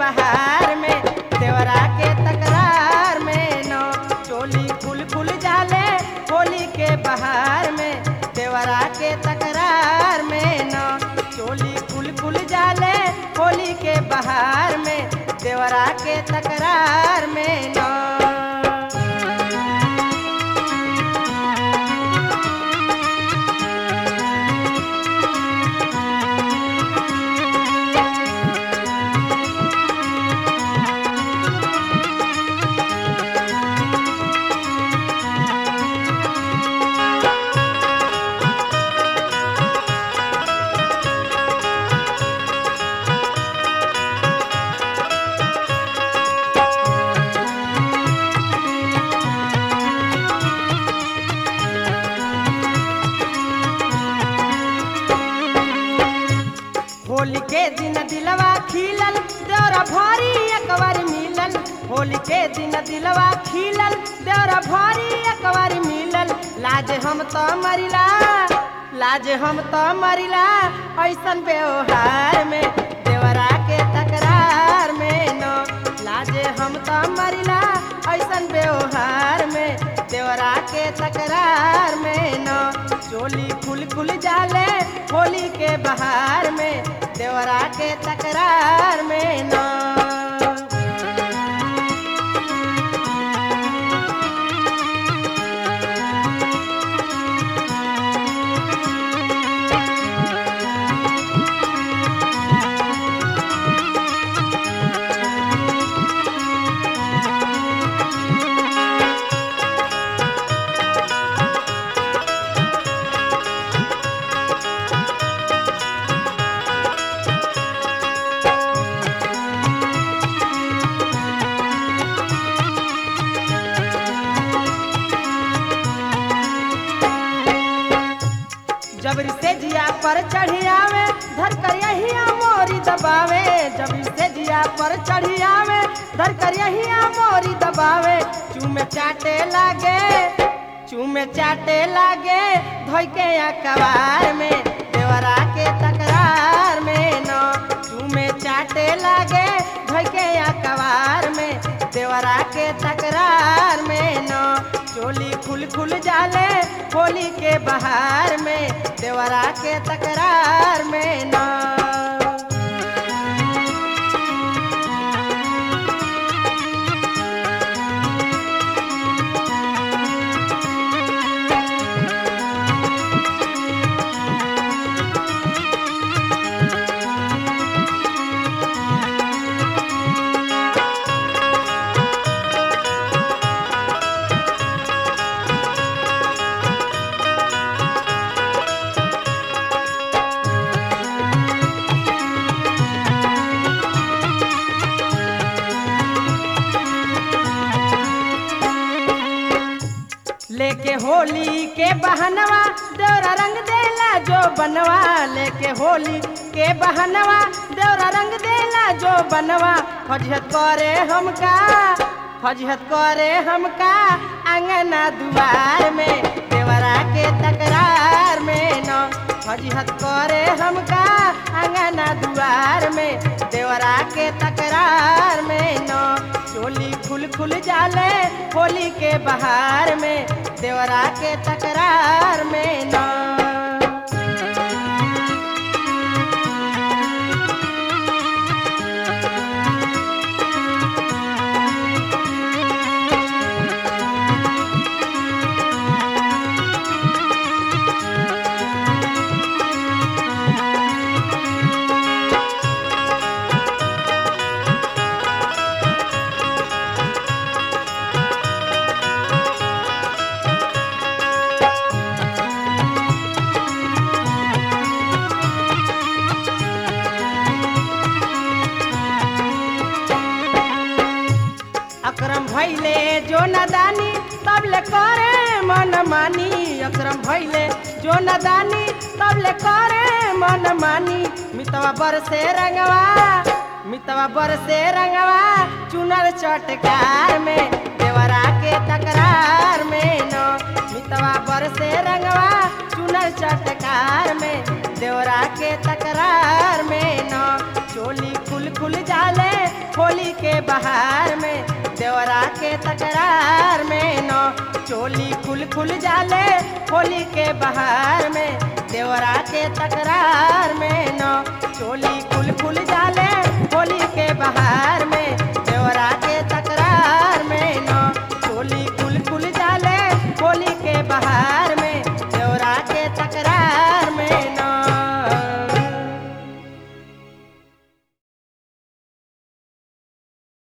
बहार में देवरा के तकरार में न चोली खुल खुल जाले होली के बहार में देवरा के तकरार में न चोली खुल खुल जाले होली के बहार में देवरा के तकरार में न होली के दिन दिलवा खिलल देवरा भारी एकबार मिलल होली के दिन दिलवा खिलल देवरा भारी एकबार मिलल लाज हम तो मरिला लाज हम तो मरिला ऐसन व्यवहार में देवरा के तकरार में न लाजे हम तो मरिला ऐसन व्यवहार में देवरा के तकरार में न चोली खुल खुल जाले होली के बहार में देवरा के तकरार में न जबरी से जिया पर चढ़ी आवे धर कर यही मोरी दबावे जबरी से जिया पर चढ़ी आवे धर कर यही मोरी दबावे चूमे चाटे लागे चूमे चाटे लागे धोई के अखबार में देवरा के तकरार में न चूमे चाटे लागे धोई के अखबार में देवरा के तकरार में न चोली खुल खुल जाले होली के बहार में देवरा के तकरार में न लेके होली के बहनवा देवरा रंग देला जो बनवा लेके होली के बहनवा देवरा रंग देला जो बनवा फजहत करे हमका फजहत करे हमका अंगना दुआर में देवरा के तकरार में न फजहत करे हमका अंगना दुआर में देवरा के तकरार में न चोली खुल खुल जाले होली के बहार में देवरा के तकरार में न अकरम भैले जो नदानी तबले करे मन मानी अकरम भैले जो नदानी तबले करे मन मानी मितवा बरसे रंगवा मितवा बरसे रंगवा चुनर चटकार में देवरा के तकरार में न मितवा बरसे रंगवा चुनर चटकार में देवरा के तकरार में न चोली खुल खुल जाले होली के बहार में देवरा के तकरार में न चोली खुल खुल जाले होली के बहार में देवरा के तकरार में न चोली खुल खुल जाले होली के बहार में देवरा के तकरार में न चोली खुल खुल